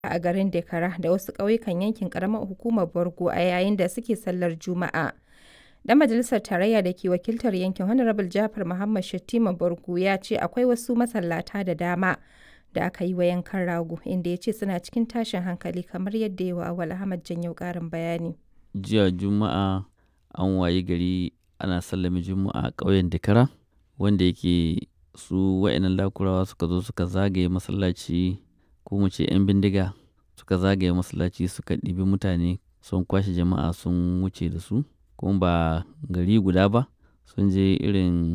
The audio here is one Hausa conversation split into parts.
a garin Dekara da wasu ƙauyukan yankin ƙaramar hukumar Borgo a yayin da suke sallar Juma'a. Dan majalisar tarayya da ke wakiltar yankin Honorable Jafar Muhammad Shettima Borgo ya ce akwai wasu masallata da dama da aka yi wa yankan rago inda ya ce suna cikin tashin hankali kamar yadda ya wa Awal Ahmad Janyau ƙarin bayani. Jiya Juma'a an wayi gari ana sallame Juma'a a ƙauyen Dekara wanda yake su wa'annan lakurawa suka zo suka zagaye masallaci ko mu ce 'yan bindiga suka zagaye masallaci suka ɗibi mutane sun kwashe jama'a sun wuce da su kuma ba gari guda ba sun je irin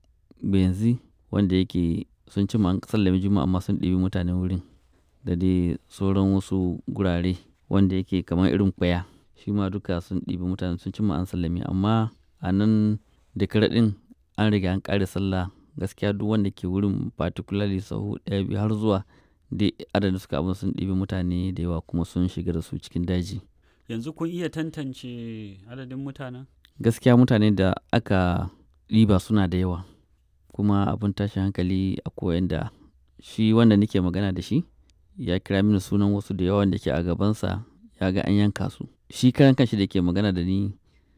benzi wanda yake sun ci an sallame juma'a amma sun ɗibi mutanen wurin da dai sauran wasu gurare wanda yake kamar irin kwaya shi ma duka sun ɗibi mutane sun ci an sallame amma a nan da ɗin an riga an ƙare sallah gaskiya duk wanda ke wurin particularly sahu ɗaya biyu har zuwa dai adadin suka abin sun ɗibi mutane da yawa kuma sun shiga da su cikin daji yanzu kun iya tantance adadin mutanen gaskiya mutane da aka ɗiba suna da yawa kuma abin tashin hankali a koyan da shi wanda nake magana da shi ya kira mini sunan wasu da yawan da ke a gabansa ya ga an yanka su shi karan kanshi da ke magana da ni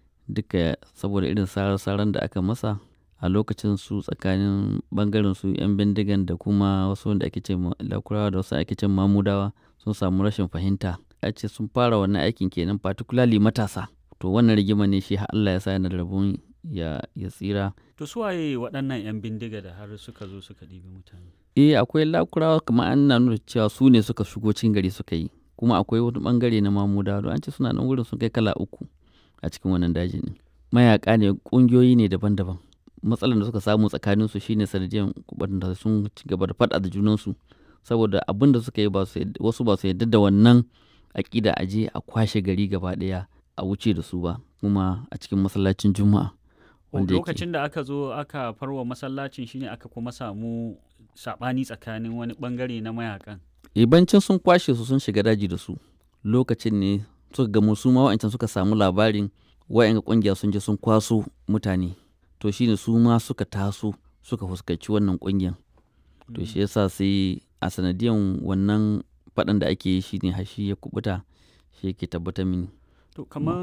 duka saboda irin sarar-saran da aka masa a lokacin su tsakanin bangaren su 'yan bindigan da kuma wasu wanda ake ce lakurawa da wasu ake ce mamudawa sun samu rashin fahimta a ce sun fara wannan aikin kenan particularly matasa to wannan rigima ne shi Allah ya sa yana da rabon ya, ya tsira to su waye waɗannan 'yan bindiga da har suka zo suka ɗibi mutane eh akwai lakurawa kamar an na nuna cewa su ne suka shigo cikin gari suka yi kuma akwai wani bangare na mamudawa don an ce suna nan wurin sun kai kala uku a cikin wannan dajin ne mayaka ne ƙungiyoyi ne daban-daban matsalar da suka samu tsakanin su shine sanadiyar da sun ci gaba da faɗa da junansu saboda abin da suka yi wasu ba su yarda da wannan aƙida a je a kwashe gari gaba ɗaya a wuce da su ba kuma a cikin masallacin juma'a lokacin da aka zo aka farwa masallacin shine aka kuma samu saɓani tsakanin wani bangare na mayakan ibancin sun kwashe su sun shiga daji da su lokacin ne suka gamu su ma wa'ancan suka samu labarin wa'yan kungiya sun je sun kwaso mutane to shine su ma suka taso suka fuskanci wannan kungiyar to shi yasa sai a sanadiyan wannan faɗan da ake yi shine hashi ya kubuta shi yake tabbatar mini to kamar